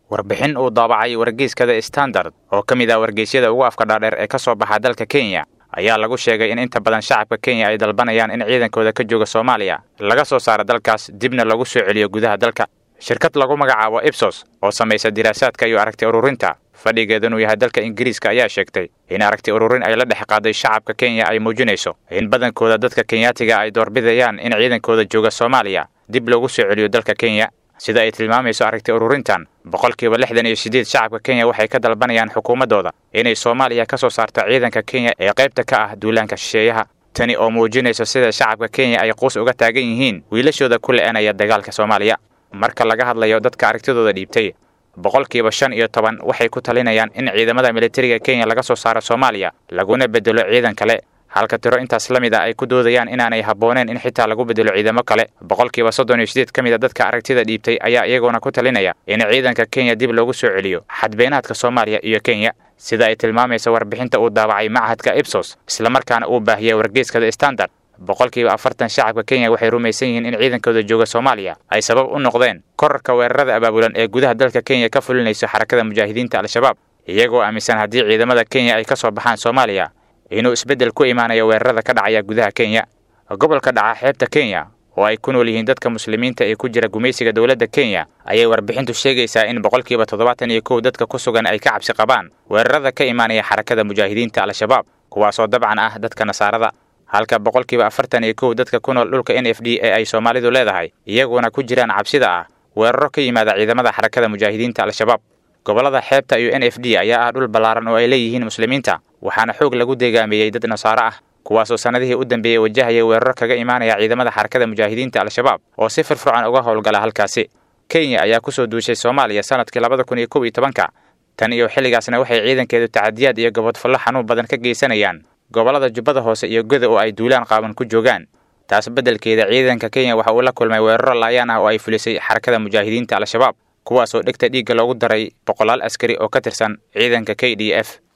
warbixin uu daabacay wargeyskada standard oo ka mid ah wargeysyada ugu afka dhaadheer ee ka soo baxa dalka kenya ayaa lagu sheegay in inta badan shacabka kenya ay dalbanayaan in ciidankooda ka jooga soomaaliya laga soo saaro dalkaas dibna lagu soo celiyo gudaha dalka shirkad lagu magacaabo ibsos oo samaysa diraasaadka iyo aragti ururinta fadhigeedunuu yahay dalka ingiriiska ayaa sheegtay in aragti ururin ay la dhex qaaday shacabka kenya ay muujinayso in badankooda dadka kenyaatiga ay doorbidayaan in ciidankooda jooga soomaaliya dib loogu soo celiyo dalka kenya sida ay tilmaamayso aragti ururintan boqolkiiba lixdan iyo siddeed shacabka kenya waxay ka dalbanayaan xukuumaddooda inay soomaaliya ka soo saarto ciidanka kenya ee qaybta ka ah duulaanka shisheeyaha tani oo muujinayso sida shacabka kenya ay quus uga taagan yihiin wiilashooda ku le'anaya dagaalka soomaaliya marka laga hadlayo dadka aragtidooda dhiibtay boqolkiiba shan iyo toban waxay ku talinayaan in ciidamada militariga kenya laga soo saaro soomaaliya laguna bedelo ciidan kale halka tiro intaas la mid a ay ku doodayaan inaanay habbooneen in xitaa lagu bedelo ciidamo kale boqolkiiba soddon iyo sideed ka mid a dadka aragtida dhiibtay ayaa iyaguna ku talinaya in ciidanka kenya dib loogu soo celiyo xadbeenaadka soomaaliya iyo kenya sida ay tilmaamaysa warbixinta uu daabacay machadka ibsos islamarkaana uu baahiyay wargeyskada standard boqolkiiba afartan shacabka kenya waxay rumaysan yihiin in ciidankooda jooga soomaaliya ay sabab u noqdeen korarka weerarada abaabulan ee gudaha dalka kenya ka fulinayso xarakada mujaahidiinta al-shabaab iyagoo aaminsan haddii ciidamada kenya ay ka soo baxaan soomaaliya inuu isbeddel ku imaanayo weerarada ka dhacaya gudaha kenya gobolka dhaca xeebta kenya oo ay ku nool yihiin dadka muslimiinta ee ku jira gumaysiga dowladda kenya ayay warbixintu sheegaysaa in boqolkiiba toddobaatan iyo kow dadka ku sugan ay ka cabsi qabaan weerarada ka imaanaya xarakada mujaahidiinta al-shabaab kuwaasoo dabcan ah dadka nasaarada halka boqolkiiba afartan iyo kow dadka ku nool dhulka n f d ee ay soomaalidu leedahay iyaguna ku jiraan cabsida ah weeraro ka yimaada ciidamada xarakada mujaahidiinta al-shabaab gobollada xeebta iyo n f d ayaa ah dhul ballaaran oo ay leeyihiin muslimiinta waxaana xoog lagu deegaameeyey dad nasaaro ah kuwaasoo sannadihii u dambeeyey wajahaya weeraro kaga imaanaya ciidamada xarakada mujaahidiinta al-shabaab oo si firfircoon uga howlgala halkaasi kenya ayaa kusoo duushay soomaaliya sanadkii labada kun iyo kow iyo tobanka tan iyo xilligaasna waxay ciidankeedu tacadiyaad iyo gobodfallo xanuun badan ka geysanayaan gobollada jubbada hoose iyo goda oo ay duulaan qaaban ku joogaan taas beddelkeeda ciidanka kenya waxa uu la kulmay weeraro laayaan ah oo ay fulisay xarakada mujaahidiinta al-shabaab kuwaasoo dhegta dhiigga loogu daray boqolaal askari oo ka tirsan ciidanka k d f